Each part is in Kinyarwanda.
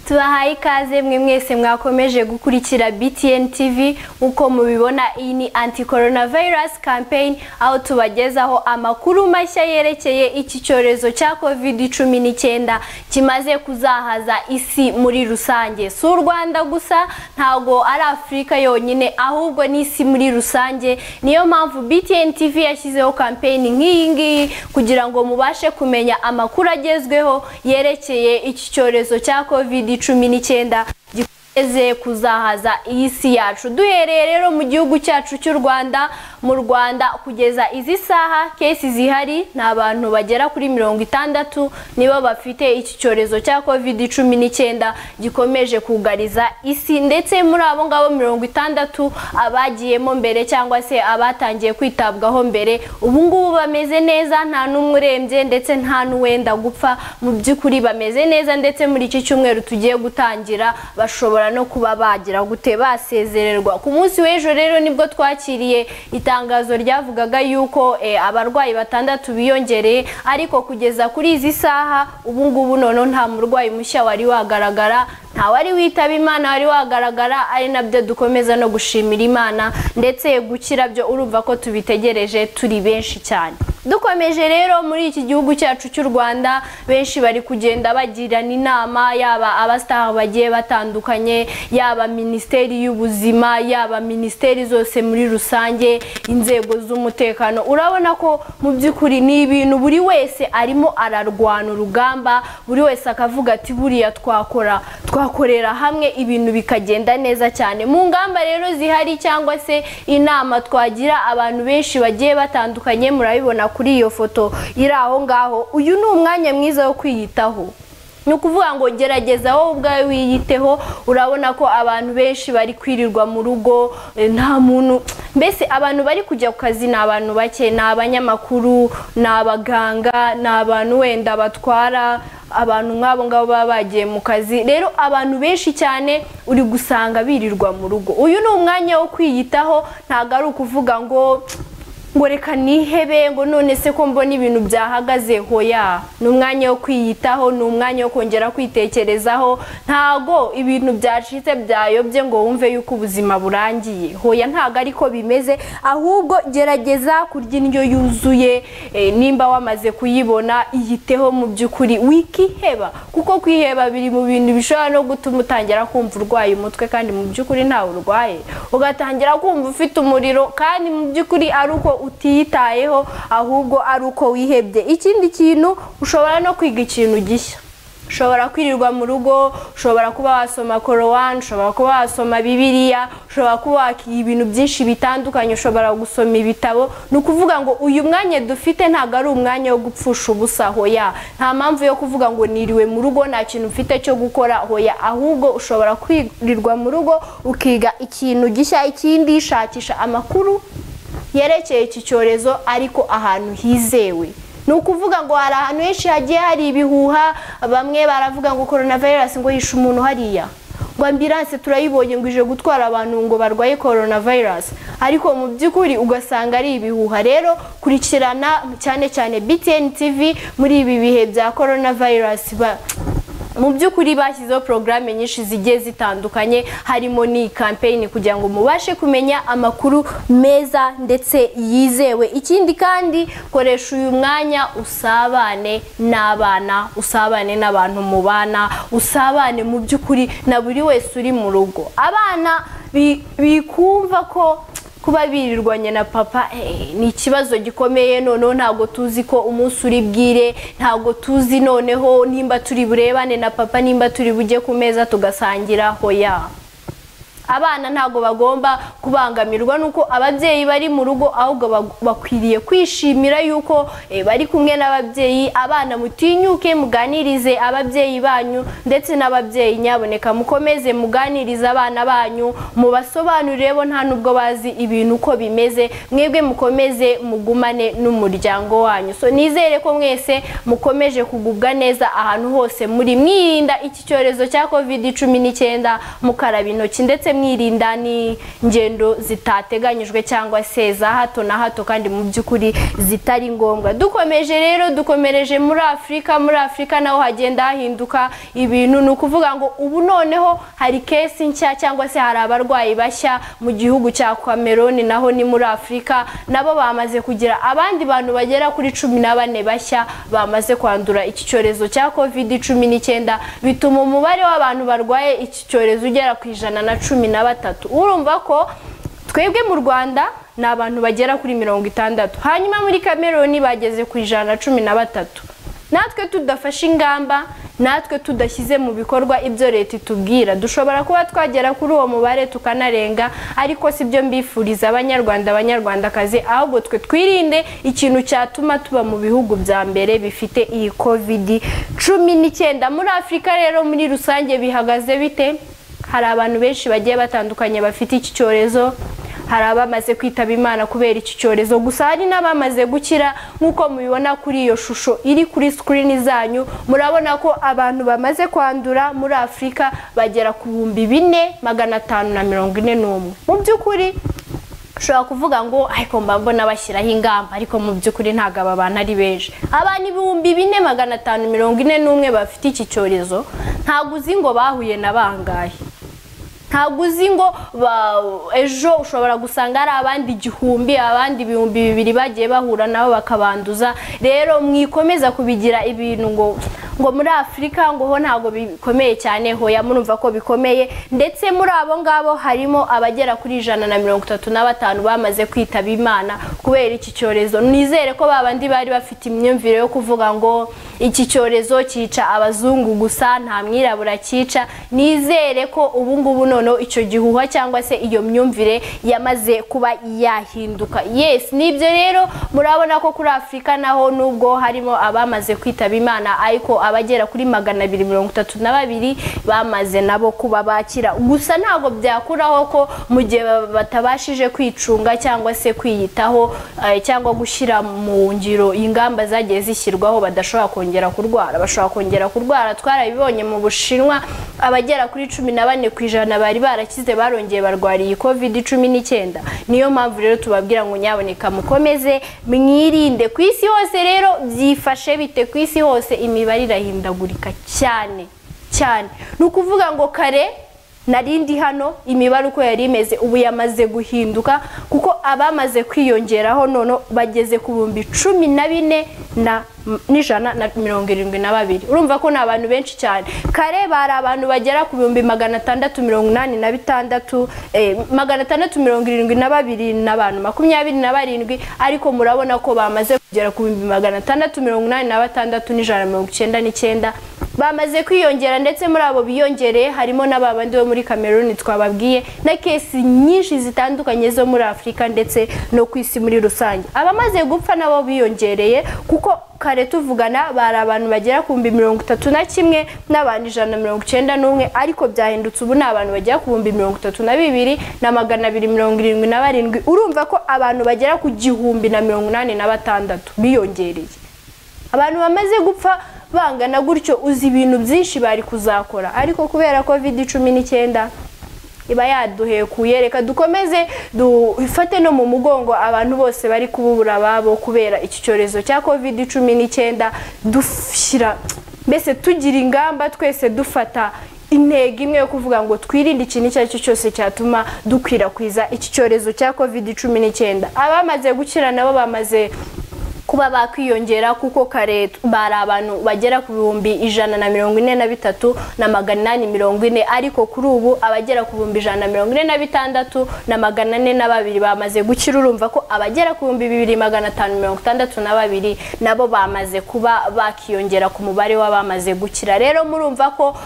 tubahaye ikaze mwe mwese mwakomeje gukurikira btn tv nk'uko mubibona iyi ni anti coronavirus campaign aho tubagezaho amakuru mashya yerekeye iki cyorezo cya covid cumi n'icyenda kimaze kuzahaza isi muri rusange si u rwanda gusa ntago ari afurika yonyine ahubwo n'isi muri rusange niyo mpamvu btn tv yashyizeho kampeyini nk'iyi ngiyi kugira ngo mubashe kumenya amakuru agezweho yerekeye iki cyorezo cya covid cumi n'icyenda gikomeze kuzahaza iyi si yacu duhereye rero mu gihugu cyacu cy'u rwanda mu rwanda kugeza izi saha kesi zihari ni abantu bagera kuri mirongo itandatu nibo bafite iki cyorezo cya covid cumi n'icyenda gikomeje kugariza isi ndetse muri abo ngabo mirongo itandatu abagiyemo mbere cyangwa se abatangiye kwitabwaho mbere ubu ngubu bameze neza nta n'umwe urembye ndetse nta n'uwenda gupfa mu by'ukuri bameze neza ndetse muri iki cyumweru tugiye gutangira bashobora no kuba bagira gute basezererwa ku munsi w'ejo rero nibwo twakiriye itangazo ryavugaga yuko abarwayi batandatu biyongereye ariko kugeza kuri izi saha ubu ngubu noneho nta murwayi mushya wari wagaragara nta wari witaba imana wari wagaragara ari nabyo dukomeza no gushimira imana ndetse gukira byo urumva ko tubitegereje turi benshi cyane dukomeje rero muri iki gihugu cyacu cy'u rwanda benshi bari kugenda bagirana inama yaba abasitaha bagiye batandukanye yaba minisiteri y'ubuzima yaba minisiteri zose muri rusange inzego z'umutekano urabona ko mu by'ukuri ni ibintu buri wese arimo ararwana urugamba buri wese akavuga ati buriya twakora twakorera hamwe ibintu bikagenda neza cyane mu ngamba rero zihari cyangwa se inama twagira abantu benshi bagiye batandukanye murabibona kuri iyo foto iri aho ngaho uyu ni umwanya mwiza wo kwiyitaho ni ukuvuga ngo gerageza wowe ubwawe wiyiteho urabona ko abantu benshi bari kwirirwa mu rugo nta muntu mbese abantu bari kujya ku kazi ni abantu bake ni abanyamakuru ni abaganga ni abantu wenda batwara abantu nk'abo ngabo baba bagiye mu kazi rero abantu benshi cyane uri gusanga birirwa mu rugo uyu ni umwanya wo kwiyitaho ntabwo ari ukuvuga ngo ngo reka nihebe ngo none se ko mbona ibintu byahagaze hoya ni umwanya wo kwiyitaho ni umwanya wo kongera kwitekerezaho ntago ibintu byacitse byayobye ngo wumve yuko ubuzima burangiye hoya ntago ariko bimeze ahubwo gerageza kurya indyo yuzuye nimba wamaze kuyibona iyiteho mu by'ukuri wikiheba kuko kwiheba biri mu bintu bishobora no gutuma utangira kumva urwaye umutwe kandi mu by'ukuri ntawe urwaye ugatangira kumva ufite umuriro kandi mu by'ukuri ari uko utiyitayeho ahubwo ari uko wihebye ikindi kintu ushobora no kwiga ikintu gishya ushobora kwirirwa mu rugo ushobora kuba wasoma korowani ushobora kuba wasoma bibiriya ushobora kuba wakiga ibintu byinshi bitandukanye ushobora gusoma ibitabo ni ukuvuga ngo uyu mwanya dufite ntabwo ari umwanya wo gupfusha ubusa hoya nta mpamvu yo kuvuga ngo niriwe mu rugo nta kintu ufite cyo gukora hoya ahubwo ushobora kwirirwa mu rugo ukiga ikintu gishya ikindi shakisha amakuru yerekeye iki cyorezo ariko ahantu hizewe ni ukuvuga ngo hari ahantu henshi hagiye hari ibihuha bamwe baravuga ngo korona virusi ngo yishe umuntu hariya ngo ambiranse turayibonye ngo ije gutwara abantu ngo barwaye korona virusi ariko mu by'ukuri ugasanga ari ibihuha rero kurikirana cyane cyane btn tv muri ibi bihe bya korona virusi mu by'ukuri bashyizeho porogaramu nyinshi zigiye zitandukanye harimo n'iyi kampeyini kugira ngo mubashe kumenya amakuru meza ndetse yizewe ikindi kandi koresha uyu mwanya usabane n'abana usabane n'abantu mubana usabane mu by'ukuri na buri wese uri mu rugo abana bikumva ko kuba birirwanya na papa ni ikibazo gikomeye noneho ntabwo tuzi ko umunsi uri bwire ntabwo tuzi noneho nimba turi burebane na papa nimba turi bujye ku meza tugasangira hoya abana ntabwo bagomba kubangamirwa nuko ababyeyi bari mu rugo ahubwo bakwiriye kwishimira yuko bari kumwe n'ababyeyi abana mutinyuke muganirize ababyeyi banyu ndetse n'ababyeyi nyaboneka mukomeze muganirize abana banyu mubasobanurire bo nta nubwo bazi ibintu uko bimeze mwebwe mukomeze mugumane n'umuryango wanyu so nizere ko mwese mukomeje kugubwa neza ahantu hose muri mwirinda iki cyorezo cya covid cumi n'icyenda mukaraba intoki ndetse mwirinda n'ingendo zitateganyijwe cyangwa se za hato na hato kandi mu by'ukuri zitari ngombwa dukomeje rero dukomereje muri afurika muri afurika naho hagenda hahinduka ibintu ni ukuvuga ngo ubu noneho hari kesi nshya cyangwa se hari abarwayi bashya mu gihugu cya cameroon naho ni muri afurika nabo bamaze kugira abandi bantu bagera kuri cumi na bane bashya bamaze kwandura iki cyorezo cya covid cumi n'icyenda bituma umubare w'abantu barwaye iki cyorezo ugera ku ijana na cumi na batatu urumva ko twebwe mu rwanda ni abantu bagera kuri mirongo itandatu hanyuma muri kameruni bageze ku ijana na cumi na batatu natwe tudafashe ingamba natwe tudashyize mu bikorwa ibyo leta itubwira dushobora kuba twagera kuri uwo mubare tukanarenga ariko si byo mbifuriza abanyarwanda abanyarwandakazi ahubwo twe twirinde ikintu cyatuma tuba mu bihugu bya mbere bifite iyi covid cumi n'icyenda muri afurika rero muri rusange bihagaze bite hari abantu benshi bagiye batandukanye bafite iki cyorezo hari abamaze kwitaba imana kubera iki cyorezo gusa hari n'abamaze gukira nk'uko mubibona kuri iyo shusho iri kuri sikirini zanyu murabona ko abantu bamaze kwandura muri afurika bagera ku bihumbi bine magana atanu na mirongo ine n'umwe mu by'ukuri ushobora kuvuga ngo ariko mba mbona bashyiraho ingamba ariko mu by'ukuri ntabwo aba bantu ari benshi abantu ibihumbi bine magana atanu mirongo ine n'umwe bafite iki cyorezo ntabwo uzi ngo bahuye na bangahe ntabwo uzi ngo ejo ushobora gusanga hari abandi igihumbi abandi ibihumbi bibiri bagiye bahura nabo bakabanduza rero mwikomeza kubigira ibintu ngo ngo muri afurika ngo ho ntabwo bikomeye cyane hoya murumva ko bikomeye ndetse muri abo ngabo harimo abagera kuri ijana na mirongo itatu na batanu bamaze kwitaba imana kubera iki cyorezo nizere ko babandi bari bafite imyumvire yo kuvuga ngo iki cyorezo cyica abazungu gusa nta mwirabura cyica nizere ko ubu ngubu noneho icyo gihuha cyangwa se iyo myumvire yamaze kuba yahinduka yes nibyo rero murabona ko kuri afurika naho nubwo harimo abamaze kwitaba imana ariko abagera kuri magana abiri mirongo itatu na babiri bamaze nabo kuba bakira gusa ntabwo byakuraho ko mu gihe batabashije kwicunga cyangwa se kwiyitaho cyangwa gushyira mu ngiro ingamba zagiye zishyirwaho badashobora kongera kurwara bashobora kongera kurwara twarabibonye mu bushinwa abagera kuri cumi na bane ku ijana bari barakize barongeye barwariye covid cumi n'icyenda niyo mpamvu rero tubabwira ngo nyaboneka mukomeze mwirinde ku isi hose rero byifashe bite ku isi hose imibare irahindagurika cyane cyane ni ukuvuga ngo kare narindi hano imibare uko yari imeze ubu yamaze guhinduka kuko abamaze kwiyongeraho none bageze ku bihumbi cumi na bine na n'ijana na mirongo irindwi na babiri urumva ko ni abantu benshi cyane kare bari abantu bagera ku bihumbi magana atandatu mirongo inani na bitandatu magana atandatu mirongo irindwi na babiri n'abantu makumyabiri na barindwi ariko murabona ko bamaze kugera ku bihumbi magana atandatu mirongo inani na batandatu n'ijana na mirongo icyenda n'icyenda bamaze kwiyongera ndetse muri abo biyongereye harimo n'ababandi bo muri kameruni twababwiye na kesi nyinshi zitandukanye zo muri afurika ndetse no ku isi muri rusange abamaze gupfa nabo biyongereye kuko kare tuvugana bari abantu bagera ku bihumbi mirongo itatu na kimwe n'abantu ijana na mirongo icyenda n'umwe ariko byahindutse ubu ni abantu bagera ku bihumbi mirongo itatu na bibiri na magana abiri mirongo irindwi na barindwi urumva ko abantu bagera ku gihumbi na mirongo inani na batandatu biyongereye abantu bamaze gupfa bangana gutyo uzi ibintu byinshi bari kuzakora ariko kubera covid cumi n'icyenda iba yaduhekuye reka dukomeze dufate no mu mugongo abantu bose bari kububura ababo kubera iki cyorezo cya covid cumi n'icyenda dushyira mbese tugira ingamba twese dufata intego imwe yo kuvuga ngo twirinde ikintu icyo ari cyo cyose cyatuma dukwirakwiza iki cyorezo cya covid cumi n'icyenda abamaze gukira nabo bamaze kuba bakwiyongera kuko kare bari abantu bagera ku bihumbi ijana na mirongo ine na bitatu na magana inani mirongo ine ariko kuri ubu abagera ku bihumbi ijana na mirongo ine na bitandatu na magana ane na babiri bamaze gukira urumva ko abagera ku bihumbi bibiri magana atanu mirongo itandatu na babiri nabo bamaze kuba bakiyongera ku mubare w'abamaze gukira rero murumva ko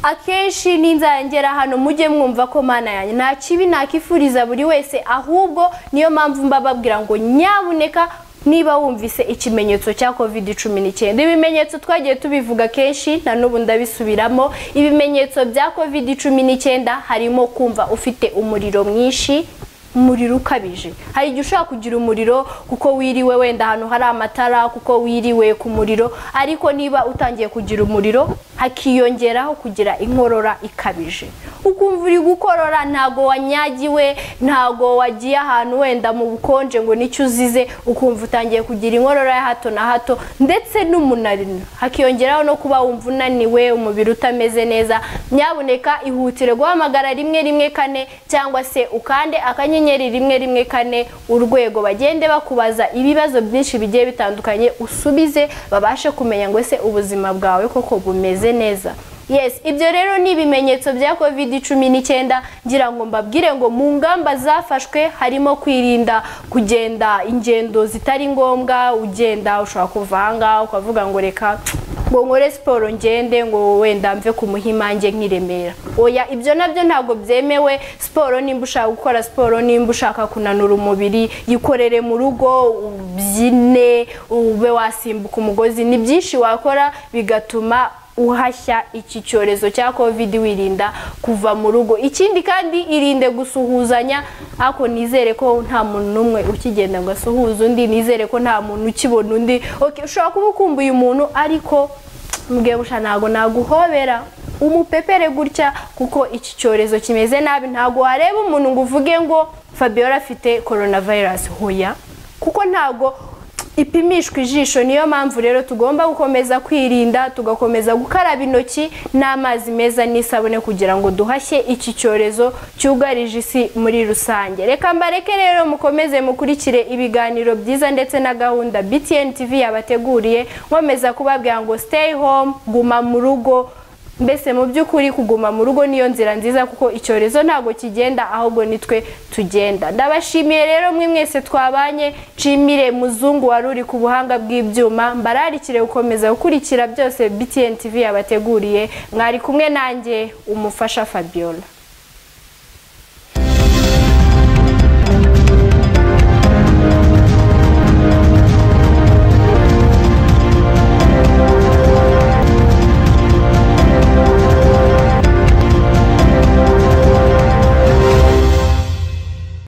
akenshi n'inzangera hano mujye mwumva ko mana yanjye nta kibi nakifuriza buri wese ahubwo niyo mpamvu mba babwira ngo nyabuneka niba wumvise ikimenyetso cya covid cumi n'icyenda ibimenyetso twagiye tubivuga kenshi na n'ubu ndabisubiramo ibimenyetso bya covid cumi n'icyenda harimo kumva ufite umuriro mwinshi umuriro ukabije hari igihe ushobora kugira umuriro kuko wiriwe wenda ahantu hari amatara kuko wiriwe ku muriro ariko niba utangiye kugira umuriro hakiyongeraho kugira inkorora ikabije ukumva uri gukorora ntabwo wanyagiwe ntabwo wagiye ahantu wenda mu bukonje ngo nicyo uzize ukumva utangiye kugira inkorora ya hato na hato ndetse n'umunaniro hakiyongeraho no kuba wumva unaniwe umubiri utameze neza nyabuneka ihutire guhamagara rimwe rimwe kane cyangwa se ukande akanyenyeri rimwe rimwe kane urwego bagende bakubaza ibibazo byinshi bigiye bitandukanye usubize babashe kumenya ngo ese ubuzima bwawe koko bumeze neza yes ibyo rero ni ibimenyetso bya covid cumi n'icyenda ngira ngo mbabwire ngo mu ngamba zafashwe harimo kwirinda kugenda ingendo zitari ngombwa ugenda ushobora kuva aha ngaha ukavuga ngo reka ngo nkore siporo ngende ngo wenda mve ku muhimange nk'iremera oya ibyo nabyo ntabwo byemewe siporo nimba ushaka gukora siporo nimba ushaka kunanura umubiri yikorere mu rugo ubyine ube wasimbuka umugozi ni byinshi wakora bigatuma uhashya iki cyorezo cya covid wirinda kuva mu rugo ikindi kandi irinde gusuhuzanya ako nizere ko nta muntu n'umwe ukigenda ngo asuhuze undi nizere ko nta muntu ukibona undi ushobora kuba ukumbuye umuntu ariko mbwebusha ntabwo naguhobera umupepere gutya kuko iki cyorezo kimeze nabi ntabwo wareba umuntu ngo uvuge ngo fabiola afite coronavirus hoya kuko ntabwo ipimishwa ijisho niyo mpamvu rero tugomba gukomeza kwirinda tugakomeza gukaraba intoki n'amazi meza n'isabune kugira ngo duhashye iki cyorezo cyugarije isi muri rusange reka mbareke rero mukomeze mukurikire ibiganiro byiza ndetse na gahunda btn tv yabateguriye nkomeza kubabwira ngo stay home guma mu rugo mbese mu by'ukuri kuguma mu rugo niyo nzira nziza kuko icyorezo ntabwo kigenda ahubwo nitwe tugenda ndabashimiye rero mwe mwese twabanye nshimire muzungu wari uri ku buhanga bw'ibyuma mbararikire gukomeza gukurikira byose btn tv yabateguriye mwari kumwe nanjye umufasha fabiola